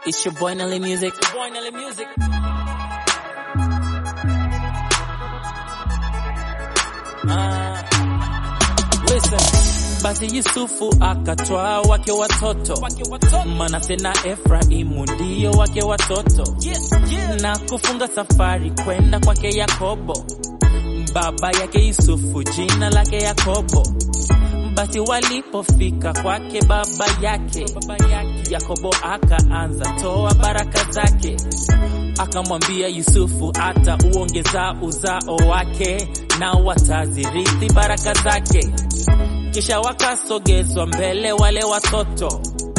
It's your boy Nelly Music. Boy Nelly Music. Ah, listen. Basi Yusufu akatwaa wake watoto, Manase na Efraimu ndio wake watoto, na kufunga safari kwenda kwake Yakobo, baba yake Yusufu, jina lake Yakobo. Basi walipofika kwake baba yake, Yakobo akaanza toa baraka zake, akamwambia Yusufu ata uongeza uzao wake na watazirithi baraka zake. Kisha wakasogezwa mbele wale watoto,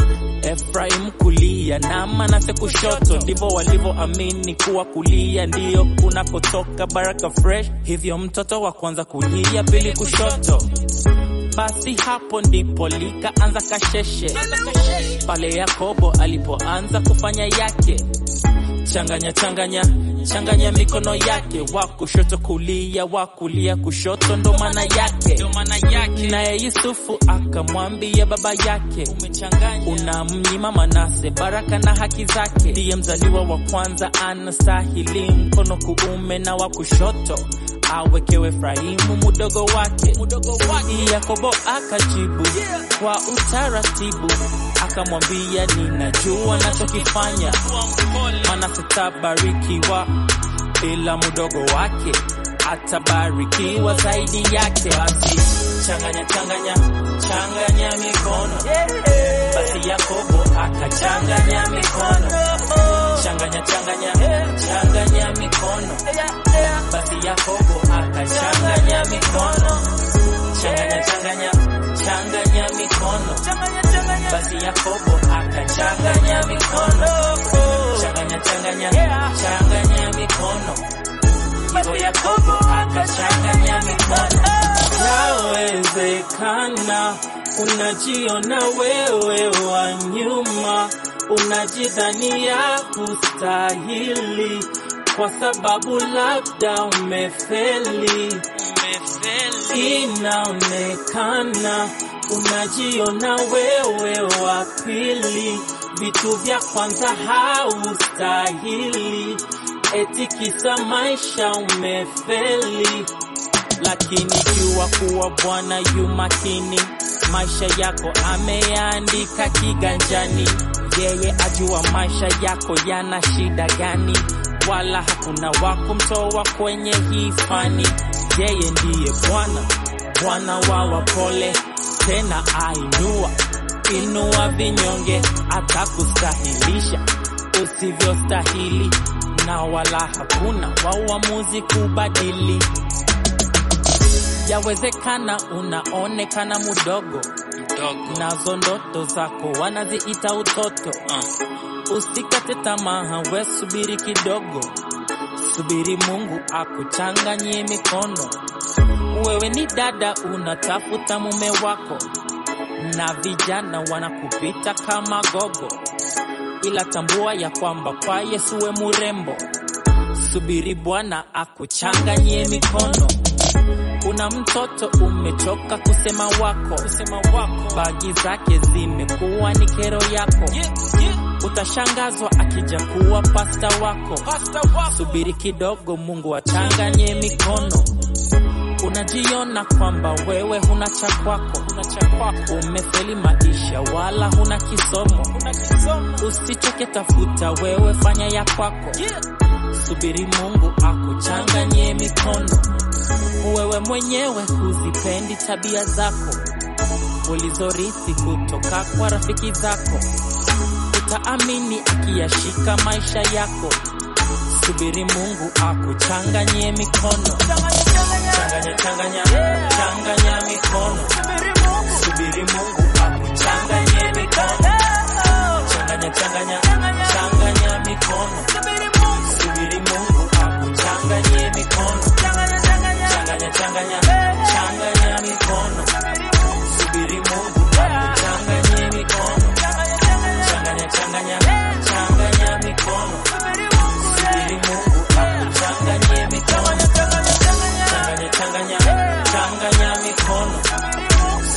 Efraim kulia na Manase kushoto. Ndivyo walivyoamini kuwa kulia ndiyo kunakotoka baraka fresh. Hivyo mtoto wa kwanza kulia, pili kushoto. Basi hapo ndipo likaanza kasheshe pale Yakobo alipoanza kufanya yake, changanya changanya changanya mikono yake, wa kushoto kulia, wa kulia kushoto, ndo maana yake. Naye Yusufu akamwambia baba yake, unamnyima Manase baraka na haki zake, ndiye mzaliwa wa kwanza, anastahili mkono kuume na wa kushoto awekewe Efraimu mudogo wake. Yakobo akajibu kwa utaratibu, akamwambia ninajua nachokifanya, Manase tabarikiwa, ila mudogo wake atabarikiwa zaidi yake. Basi changanya changanya changanya mikono, basi Yakobo akachanganya mikono, changanya changanya changanya mikono basi Yakobo akachanganya mikono, changanya changanya changanya mikono, basi Yakobo akachanganya mikono, changanya changanya changanya mikono, hivyo Yakobo akachanganya mikono. Yawezekana unajiona wewe wa nyuma, unajidhania kustahili kwa sababu labda umefeli. Inaonekana unajiona wewe wa pili, vitu vya kwanza haustahili, eti kisa maisha umefeli. Lakini jua kuwa Bwana yu makini, maisha yako ameyaandika kiganjani. Yeye ajua maisha yako yana shida gani wala hakuna wa kumtoa kwenye hii fani. Yeye ndiye Bwana, Bwana wa wapole, tena ainua inua vinyonge, atakustahilisha usivyostahili, na wala hakuna wa uamuzi kubadili. Yawezekana unaonekana mudogo, nazo ndoto zako wanaziita utoto. Usikate tamaa, we subiri kidogo, subiri Mungu akuchanganyie mikono. Wewe ni dada unatafuta mume wako, na vijana wanakupita kama gogo, ila tambua ya kwamba kwa Yesu we murembo. Subiri Bwana akuchanganyie mikono. Una mtoto umechoka kusema wako, kusema wako, bagi zake zimekuwa ni kero yako Utashangazwa akija kuwa pasta wako. Subiri kidogo, Mungu achanganye mikono. Unajiona kwamba wewe huna cha kwako, umefeli maisha wala huna kisomo. Usichoke, tafuta wewe, fanya ya kwako. Subiri Mungu akuchanganye mikono. Wewe mwenyewe huzipendi tabia zako ulizorithi kutoka kwa rafiki zako utaamini akiyashika maisha yako. Subiri Mungu akuchanganyie mikono, changanya changanya changanya mikono. Subiri Mungu akuchanganyie mikono, changanya changanya changanya mikono. Subiri Mungu akuchanganyie mikono, changanya changanya changanya mikono. Subiri Mungu akuchanganyie mikono changanya changanya changanya mikono, subiri Mungu akuchanganyie mikono, changanya changanya changanya mikono,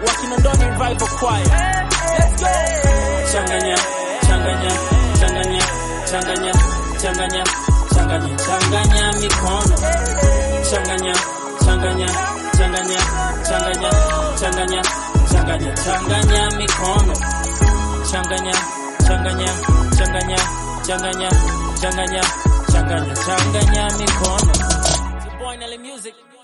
wakinondoni revival choir let's go changanya changanya changanya changanya changanya changanya changanya mikono changanya changanya changanya changanya changanya changanya changanya mikono changanya changanya changanya changanya changanya changanya changanya mikono It's your boy Nelly Music